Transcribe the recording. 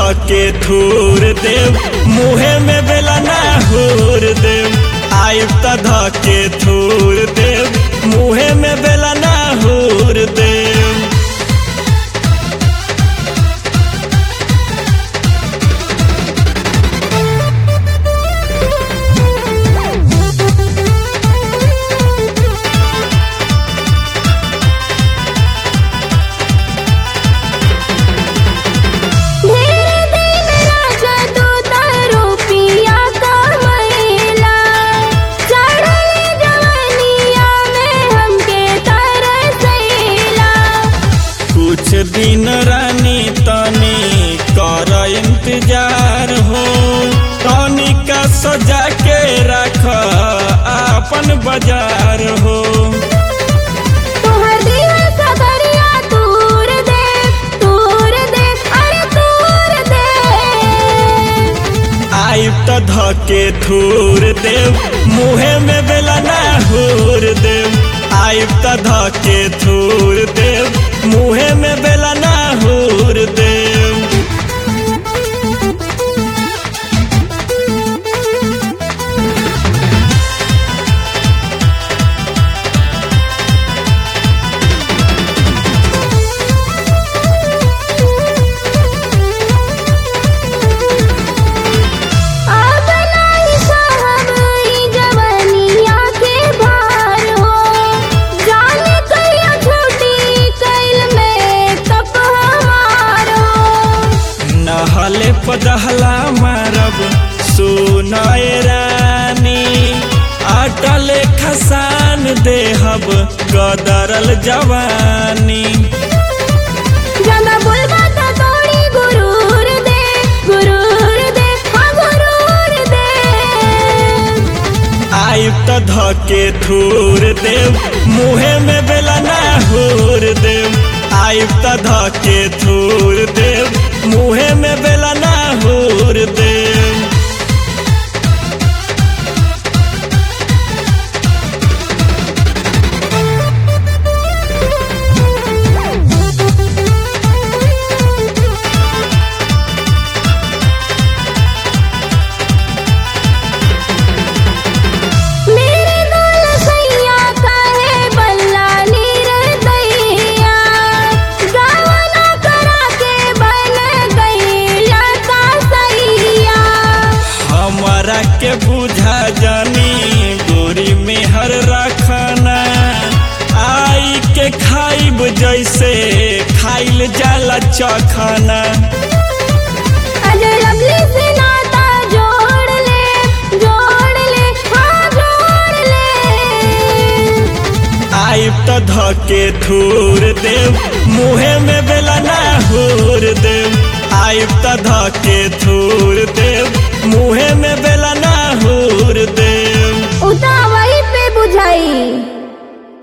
धके धूर देव मुहे में बेला ना हूर देव आइब त धके धूर देव मुहे में बेला ना हूर देव मेरे दिन राजा तू तारो पिया का महिला चढ़ले जवानिया में हमके तरसैला कुछ दिन रानी तनी कर इंतजार हो तनी का सजा के रख अपन बाजार हो तोहर दिया सगरिया तूर दे तूर दे अरे तूर दे आइब त धके धूर देव मुहे में बेला ना हूर देव आइब त धके धूर देव मुहे में बेला ना हूर देव अब नाही साहब ई जवानिया के भार हो जाने कहिया छुट्टी कैल में कप हमार हो नहले पदहला मारब सुनय रानी अटल खसान देहब कदरल जवानी ज्यादा बोलबा त तोड़ी गुरूर दे गुरूर दे हाँ गुरूर दे आइब त धके धूर देव मुहे में बेला ना हूर देव आइब त धके धूर देव मुहे में बेला ना हूर देव मेरे दोल सैया काहे बल्ला नीर दैया गावना करा के बन गईला का सैया हमारा के बुझा जानी गोरी में हर रखना आई के खाइब जैसे खाइल जाला चखना अजय लवली से नाता जोड़ ले जोड़ ले हाँ जोड़ ले आइब त धके धूर देव मुहे में बेला ना हूर देव आइब त धके धूर देव मुहे में बेला